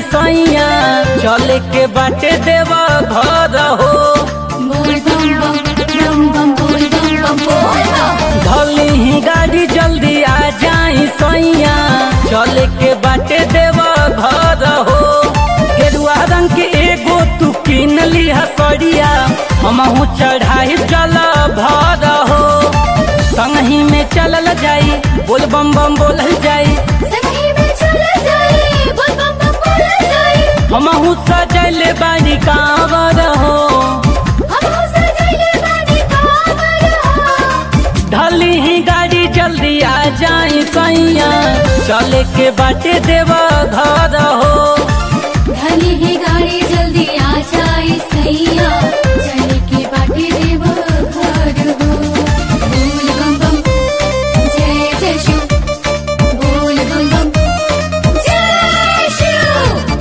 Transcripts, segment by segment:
सैया चले के बाटे देवा घर हो बोल बम बम बम बम बोल बम बम बोल बम धली ही गाड़ी जल्दी आ जाई सैया चले के बाटे देवा घर हो गेरुआ रंग के एगो तू किन लिहा सड़िया हमहू चढ़ाई जल भर हो संगही में चलल जाई बोल बम बम बोलल जाई संगी में चल जाए बोल बम बम बोल जाए हमहू सजल बानी कांवर हो हम हो सजले बानी कांवर हो ढली ही गाड़ी जल्दी आ जाई सैया चले के बाटे देवा घर हो धनी ही गाड़ी जल्दी आ जाए सैया चले के बाटे देव घर हो बोल बम बम जय जय शिव बोल बम बम जय शिव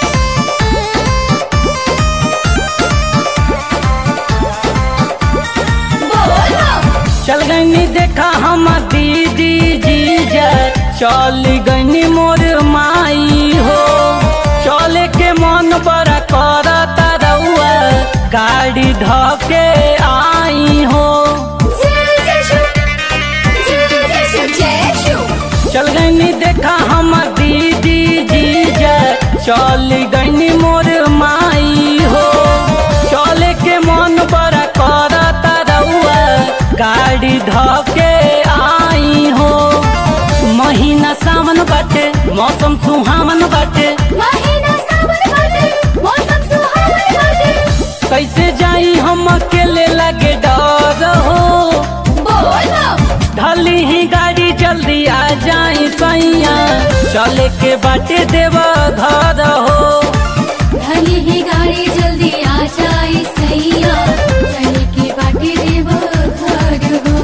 बोल बम चल गई देखा हम दीदी जीजा चल गई मोर माई हो चले के मन बड़ा करता रउआ गाड़ी धके आई हो जय जय शिव जय जय शिव जय शिव चल गई देखा हम दीदी जीजा चल गई मोर माई हो चले के मन बड़ा करता रउआ गाड़ी धके आई हो महीना सावन बाटे मौसम सुहावन बाटे महीना सावन बाटे मौसम सुहावन बाटे कैसे जाई हम अकेले लगे डर हो बोल बम ढली ही गाड़ी जल्दी आ जाई सैया चले के बाटे देवा घर हो धनी ही गाड़ी जल्दी आ जाए सैया चले के बाटे देव घर हो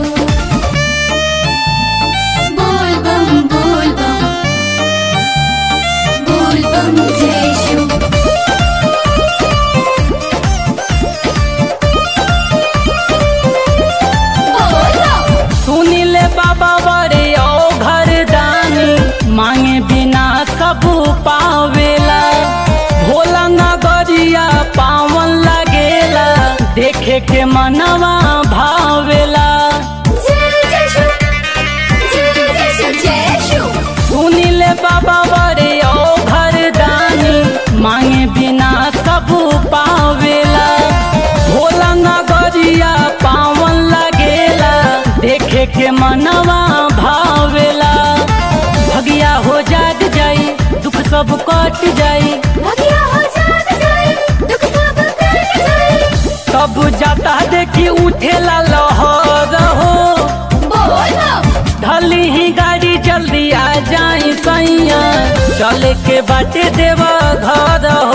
बोल बम बोल बम बोल बम जय शिव बोल बम सुनिले बाबा बड़े ओ घर दानी मांगे बिना सब पावेला भोला नगरिया पावन लगेला देखे के मनवा भावेला जय जय शिव जय जय शिव जय शिव सुनिले बाबा बड़े ओ घर दानी मांगे बिना सब पावेला भोला नगरिया पावन लगेला देखे के मनवा भावेला भगिया हो जाग जाई दुख सब कट जाई भगिया हो जाग जाए दुख सब कट जाए सब जाता देखी उठेला लहर हो बोल बम ढली ही गाड़ी जल्दी आ जाई सैया चले के बाटे देवा घर हो